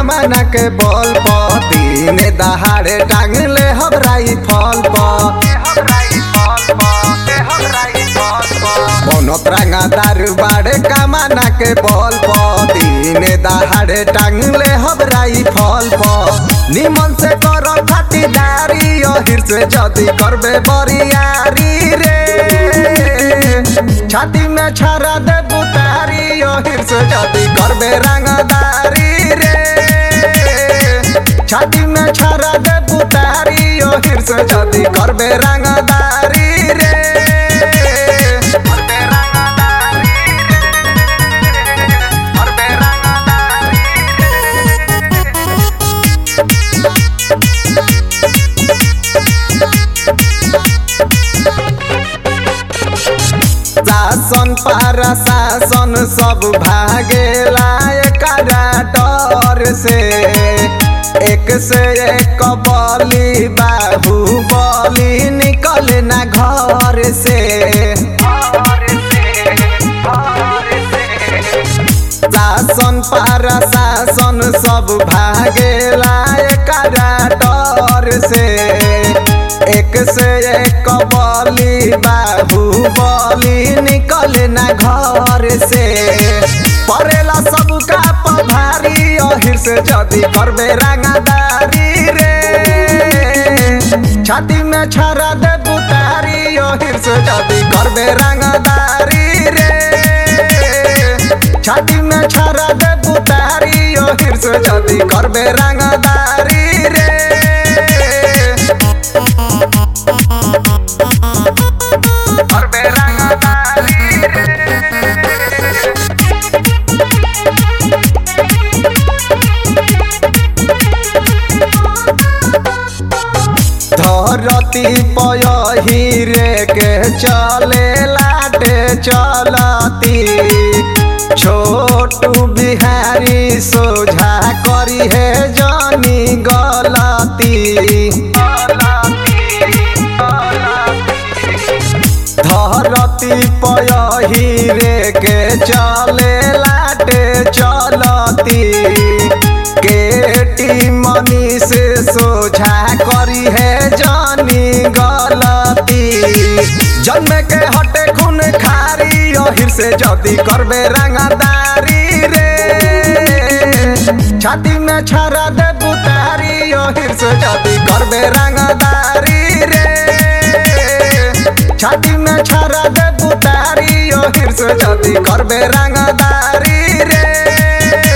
कमाना के बल प दिने दहाड़े टांग ले हबराई फल प बनत रंगादार बाड़े कमाना के बल प दिने दहाड़े टांग ले हबराई फल प निमन से कर खातिदारी अहिर से जदी करबे बरियारी रे छाती में छरा दे बुतारी अहिर से जदी करबे रंगदारी रे छाती में छरा दे बुतारी अहिर से जदी करबे रंगदारी रे करबे रंगदारी रे करबे रंगदारी शासन पारा शासन सब भागेला एकरा डर से एक से एक बली बाहु बली निकले ना घर से शासन पारा शासन सब भागेला एकरा डर से एक से एक बली बाहु बली निकले ना घर से परेला सबका पभारी अहिर से जदी करबे रंगदारी रे छाती में छरा दे बुतारी अहिर से जदी करबे रंगदारी रे छाती में छरा दे बुतारी अहिर से जदी करबे रंगदारी रे करबे रंगदारी धरती पयहिरे के चले लाटे चलती छोटू बिहारी सोझा करी है जानी गलती धरती पयहिरे के चले लाटे चलती केटी मनी से सोझा करी है जानी गलती जन्म के हटे खून खारी अहिर से जदी करबे रंगदारी रे छाती में छरा दे बुतारी अहिर से जदी करबे रंगदारी रे छाती में छरा दे बुतारी अहिर से जदी करबे रंगदारी रे